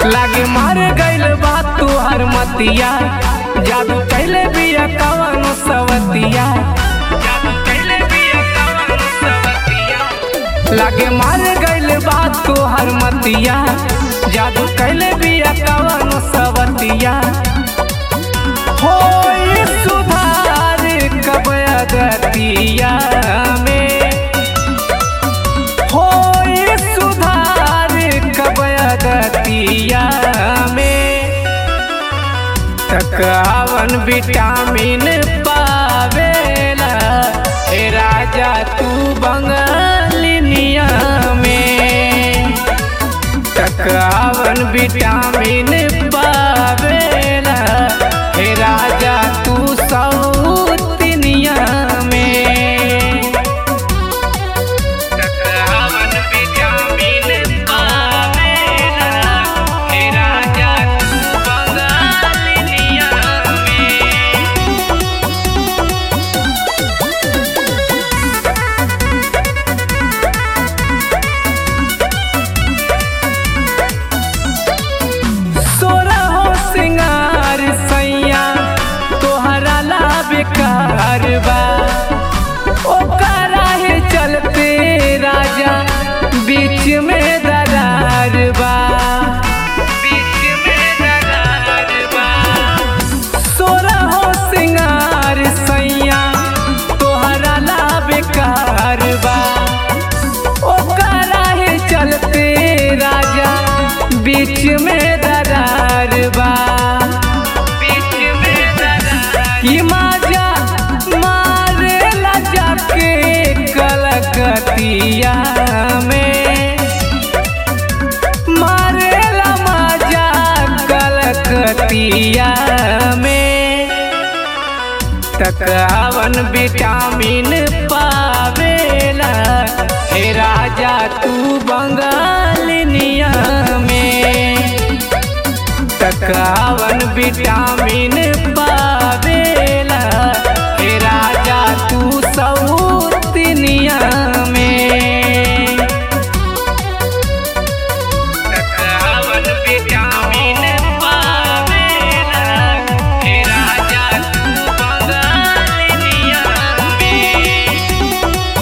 लागे मार गइल बा तुहर मतिया जादू कैले बिया कवन सवतिया जादू कैले बिया कवन सवतिया लागे मार गइल बा तुहर मतिया जादू कैले बिया कवन सवतिया होई सुधार कब अगतिया में होई सुधार कब अगतिया में तकावन विटामिन पावेला हे राजा तू बंगालिनिया में तकावन विटामिन पावेला हे राजा तू सौतिनिया में तकावन विटामिन पावेला हे राजा तू बंगालिनिया में सोरा हो सिंगार सैया तोहरा ला बेकार बा ओकरा हे चलते राजा बीच में दरार बा बीच में दरार बा सोरा हो सिंगार सैया तोहरा ला बेकार बा ओकरा हे चलते राजा बीच में दरार बा बीच में दरार की माजा मारे ला जाके कलकतिया में मारे ला माजा कलकतिया में तकावन विटामिन पावेला हे राजा तू बंगालिनिया में तकावन विटामिन पावेला हे राजा तू सौतिनिया में तकावन विटामिन पावेला हे राजा तू बंगालिनिया में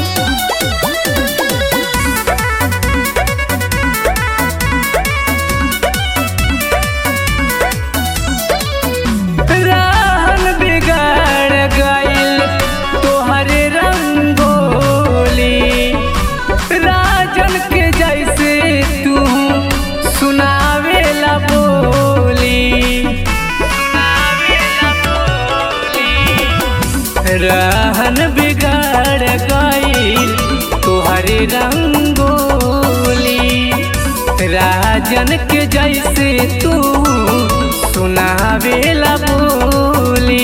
रहन बिगड़ गइल तोहरे रंगोली राजन के जैसे तू सुनावेला बोली सुनावेला बोली रहन बिगड़ गइल तोहरे रंगोली राजन के जैसे तू सुनावेला बोली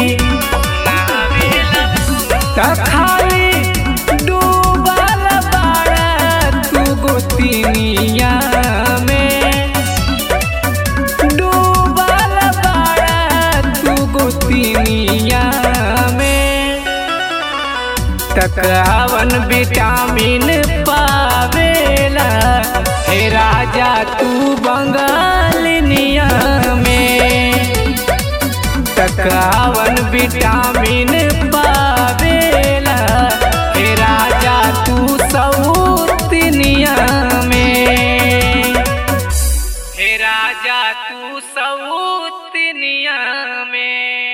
त खाली डूबल बाड़ा तू गोतिनिया में डूबल बाड़ा तू गोतिनिया में तकावन विटामिन पावेला हे राजा तू बंगालिनिया में तकावन विटामिन पावेला हे राजा तू सौतिनिया में हे राजा तू सौतिनिया में